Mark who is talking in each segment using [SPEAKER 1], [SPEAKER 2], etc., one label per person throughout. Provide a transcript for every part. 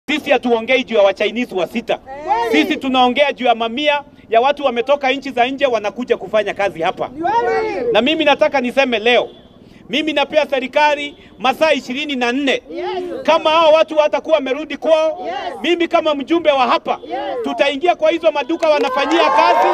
[SPEAKER 1] Sisi hatuongei juu ya Wachinese wa sita, sisi tunaongea juu ya mamia ya watu wametoka nchi za nje wanakuja kufanya kazi hapa. Na mimi nataka niseme leo, mimi napea serikali masaa ishirini na nne kama hao watu watakuwa wamerudi kwao. Mimi kama mjumbe wa hapa, tutaingia kwa hizo maduka wanafanyia kazi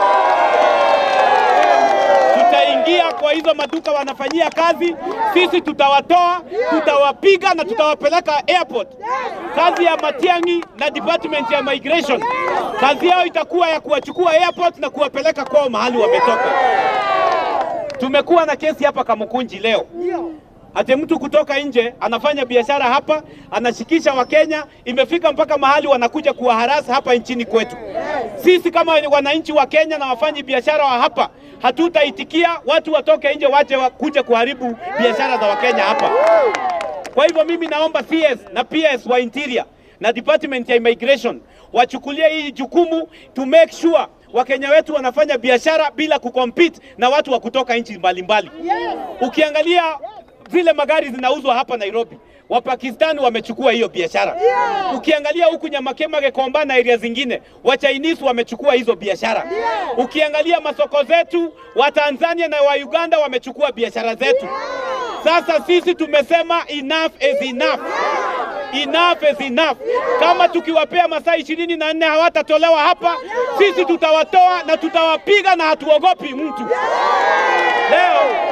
[SPEAKER 1] tutaingia kwa hizo maduka wanafanyia kazi, sisi tutawatoa, tutawapiga na tutawapeleka airport. Kazi ya Matiang'i na department ya migration, kazi yao itakuwa ya kuwachukua airport na kuwapeleka kwao mahali wametoka. Tumekuwa na kesi hapa Kamukunji leo, ate mtu kutoka nje anafanya biashara hapa, anashikisha Wakenya, imefika mpaka mahali wanakuja kuwaharasa hapa nchini kwetu. Sisi kama wananchi wa Kenya na wafanyi biashara wa hapa hatutaitikia watu watoke nje waje wa kuja kuharibu biashara za Wakenya hapa. Kwa hivyo mimi naomba CS na PS wa Interior na Department ya Immigration wachukulie hii jukumu to make sure Wakenya wetu wanafanya biashara bila kucompete na watu wa kutoka nchi mbalimbali. Ukiangalia vile magari zinauzwa hapa Nairobi, Wapakistani wamechukua hiyo biashara. Ukiangalia huku Nyamakema, Gekomba na area zingine, Wachinese wamechukua hizo biashara. Ukiangalia masoko zetu, Watanzania na wa Uganda wamechukua biashara zetu. Sasa sisi tumesema enough is enough. Enough is enough. Kama tukiwapea masaa ishirini na nne hawatatolewa hapa, sisi tutawatoa na tutawapiga na hatuogopi mtu leo.